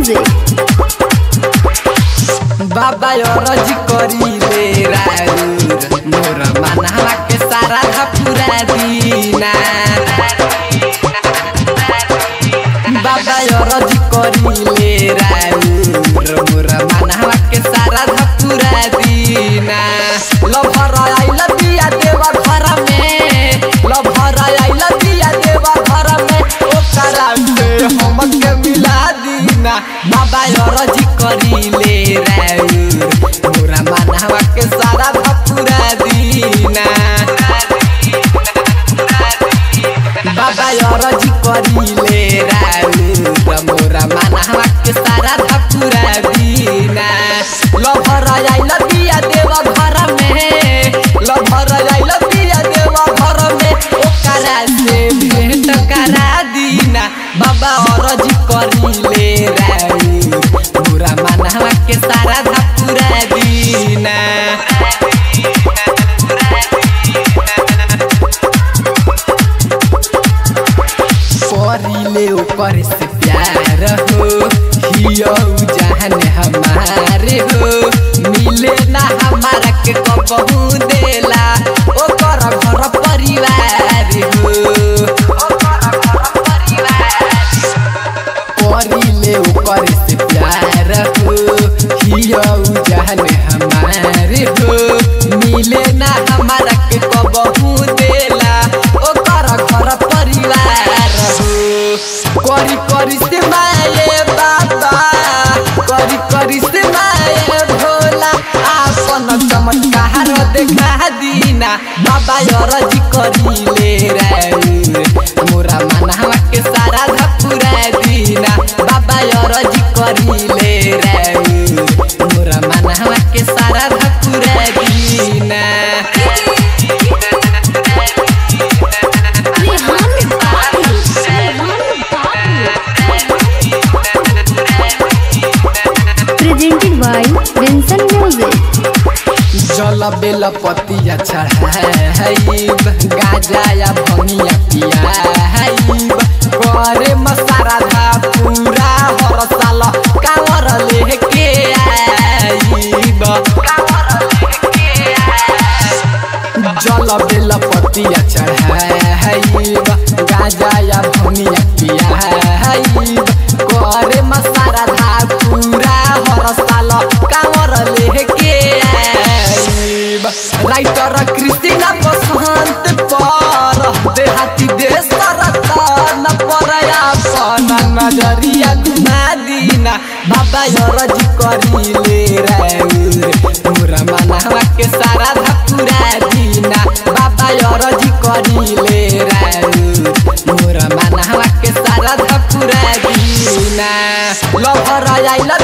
Music. बाबा अरज करी ले राउर मोर मनहवा के सारा धपुरा दीना बाबा अरज करी ले राउर मोर मनहवा के सारा धपुरा दीना लभर आइल बिया देवा घर में लभर आइल बिया देवा घर में ओकरा से हमके मिला दीना बाबा अरज करी ले राउर मोरा मनहवा के सारा धपुरा दीना बाबा अरज करीले राउर मोरा मनहवा के सारा धपुरा दीना लभर आइल बिया देव घर में लभर आइल बिया देव घर में ओकरा से भेंट करा दीना बाबा अरज करीले राउर मोरा मनहवा के सारा धपुरा दीना करीले ओकर से प्यार हो हियो जहन हमारे हो मिले ना हमारा के कबहू देला ओकर घर परिवार हो करीले ओकर से प्यार हो हियो जहन हमारे हो मिले ना हमारा के कबहू देला ओकर घर परिवार हो करी करी से माये बाबा करी करी से माये भोला आपन चमत्कार देखा दीना बाबा अरज करीले राउर मोरा मनहवा के सारा धपुरा दीना बाबा अरज करीले राउर मोरा मनहवा के सारा धपुरा दीना Rehan Babu. Rehan Babu. Presented by Vincent Music. जल बेल पतिया चढ़ाइब गाजा या भंगिया पियाइब करे मसारा धा पूरा हर साल कावर लेके आइब जल बेल पतिया चढ़ाइब गाजा या भंगिया पियाइब करे मसारा धा पूरा हर साल कावर लेके आइब राइटर कृष्णा बसंत पर देहाती देश रतन पर अपन नजरिया घुमा दीना बाबा अरज करीले राउर पूरा मनहवा के सारा धपुरा दीना बाबा अरज करीले राउर मोरा मनहवा के सारा धपुरा दीना लभर आइल